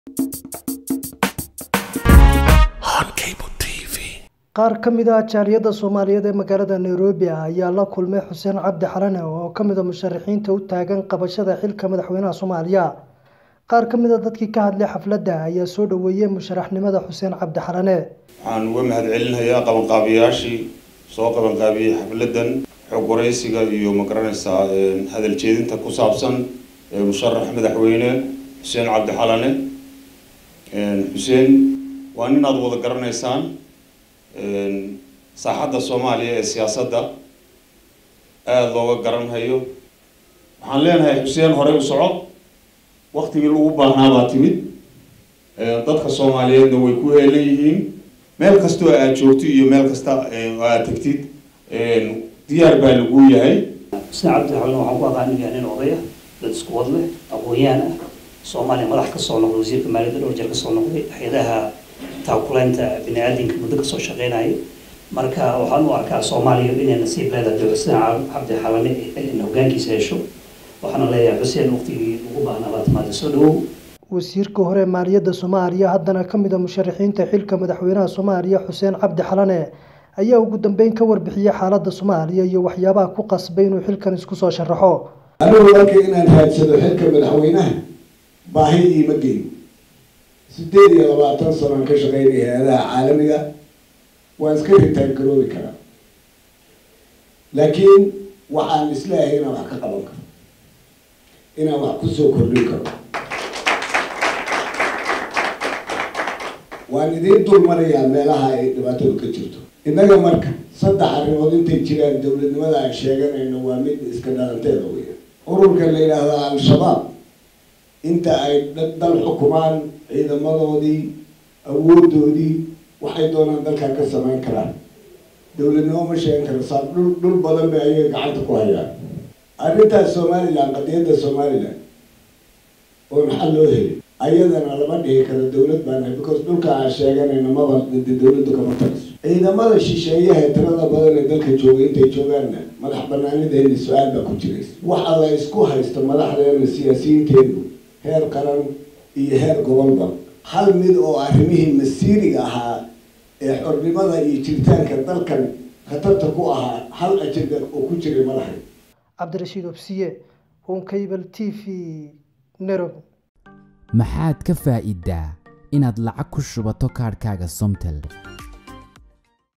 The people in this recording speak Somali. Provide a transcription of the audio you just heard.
qaar ka mid ah jaaliyadda soomaaliyeed ee magaalada nairobi ah ayaa la kulmay xuseen cabdi xalane oo ka mid a musharaxiinta u taagan qabashada xilka madaxweynaha soomaaliya qaar ka mid a dadkii ka hadlay xafladda ayaa soo dhoweeyey musharaxnimada xuseen cabdi xalane waxaan uga mahadcelinayaa qabanqaabiyaashii soo qabanqaabiyey xafladdan xog waraysiga iyo magaranaysaa hadal jeedinta ku saabsan musharax madaxweyne xuseen cabdi xalane xuseen waa nin aada wada garanaysaan saaxadda soomaaliya ee siyaasadda aada looga garanhayo waxaan leenahay xuseen horey u soco waktigii lagu baahnaa baa timid dadka soomaaliyeedna way ku heelan yihiin meel kastoo aad joogto iyo meel kasta oo aad tegtid diyaar baa lagu yahay xuseen cabdi xalne waxaan ku aqaan inuu yahay nin odaya dad isku wad leh aqoon-yahan ah soomaaliya madax ka soo noqday wasiirka maaliyadda dhowr jeer ka soo noqday hay-adaha taakulaynta bini aadamka muddo kasoo shaqeynayay marka waxaan u arkaa soomaaliya inay nasiib leedahay dee xuseen cabdi xalane hogaankiisa hesho waxaana leeyahay xuseen waqtigii ugu baahnaa baa timaada soo dhawow wasiirka hore maaliyadda soomaaliya haddana ka mid a musharaxiinta xilka madaxweynaha soomaaliya xuseen cabdi xalane ayaa ugu dambeyn ka warbixiyey xaaladda soomaaliya iyo waxyaabaha ku qasbay inuu xilkan isku soo sharaxo anigu marka inaan raadsado xilka madaxweynaha baahi iima geyn sideed iyo labaatan sanoan ka shaqeynaya hay-adaha caalamiga waan iska ritaan garoobi karaa laakiin waxaan isleeyahay inaan wax ka qaban karo inaan wax kusoo kordhin karo waan idiin dul marayaa meelaha ay dhibaatadu ka jirto innaga marka saddex arrimood intay jiraan dowladnimada aan sheeganayno waa mid iska dhalanteeda weya ururka la yidhaahdo al-shabaab inta ay dal xukumaan ciidamadoodii awoodoodii waxay doonaan dalkan ka samayn karaan dowladnimo ma sheegan karo saab dhul dhul badan bay ayaga gacanta ku hayaan arrintaas somalilan qadiyadda somalilan oo maxaa loo heli ayadana lama dhihi karo dowlad baan nahay because dhulka aan sheeganayna maba dowladdu kama taliso ciidamada shisheeyaha tirada badan ee dalka jooga intay joogaanna madax banaanideena su-aal baa ku jiraysa waxa la isku haysto madaxdeena siyaasiyiinteedu heer qaran iyo heer gobolba hal mid oo arrimihii masiiriga ahaa ee xornimada iyo jiritaanka dalkan khatarta ku ahaa hal ajenda oo ku jiray madaxay cabdirashiid obsiye honkable t v nairobi maxaad ka faa'iidaa inaad lacag ku shubato kaadhkaaga somtel